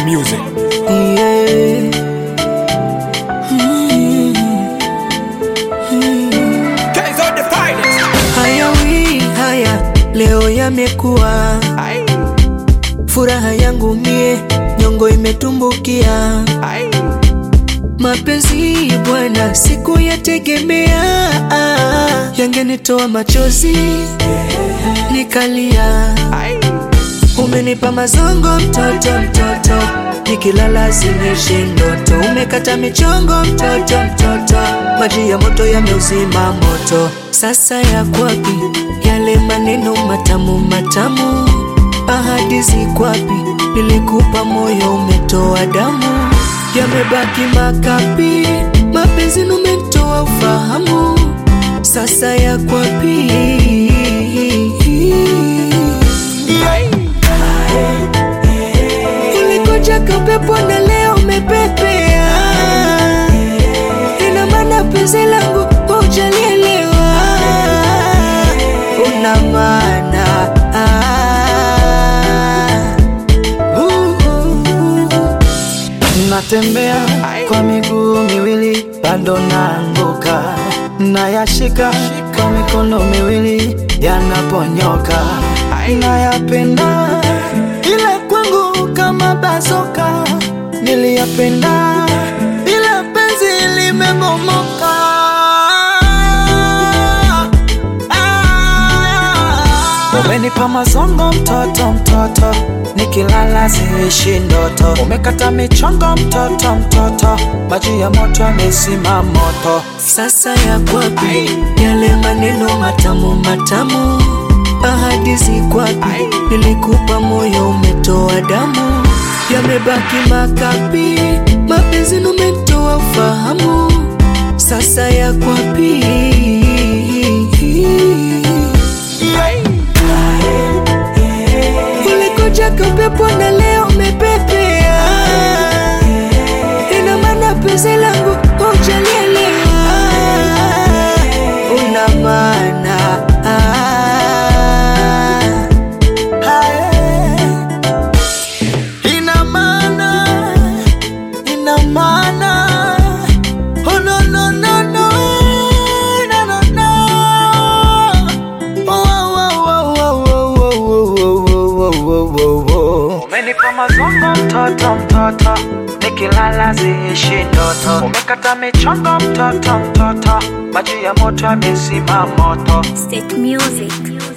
music. Yeah. Mm. Mm. Guys are the finest. Haya wi haya leo yamekuwa Aye, furaha yangu mie nyongo imetumbukia aye. mapenzi bwana siku yategemea yangenitoa machozi nikalia Aye, umenipa mazongo mtoto mtoto nikilala zinishi ndoto umekata michongo mtoto mtoto maji ya moto yameuzima moto sasa yakwapi yale maneno matamu matamu ahadi zikwapi nilikupa moyo umetoa damu yamebaki makapi mapenzi numetoa ufahamu sasa yakwapi ulikuja kapepo na leo umepepea ina maana penzi langu haujalielewa una maana Uh, uh, uh. Natembea kwa miguu miwili bado naanguka, nayashika kwa mikono miwili yanaponyoka, nayapenda ila kwangu kama bazoka, niliyapenda ila penzi limebomoka. Umenipa mazongo mtoto mtoto, nikilala siishi ndoto. Umekata michongo mtoto mtoto, maji ya moto yamezima moto. Sasa yakwapi yale maneno matamu matamu, ahadi zikwapi? Nilikupa moyo umetoa damu, yamebaki makapi, mapenzi numetoa ufahamu. Sasa yakwapi? Ulikuja kapepo na leo umepepea, ina maana penzi langu haujalielewa, una maana Hae. Ina maana, ina maana. Oh, no, no, no, no. No, no, no. Oh, oh, oh, oh, oh, oh, oh, oh, oh, oh, oh. Umenipa mazongo mtoto mtoto, nikilala ziishi ndoto. Umekata michongo mtoto mtoto, maji ya moto yamezima moto. State Music.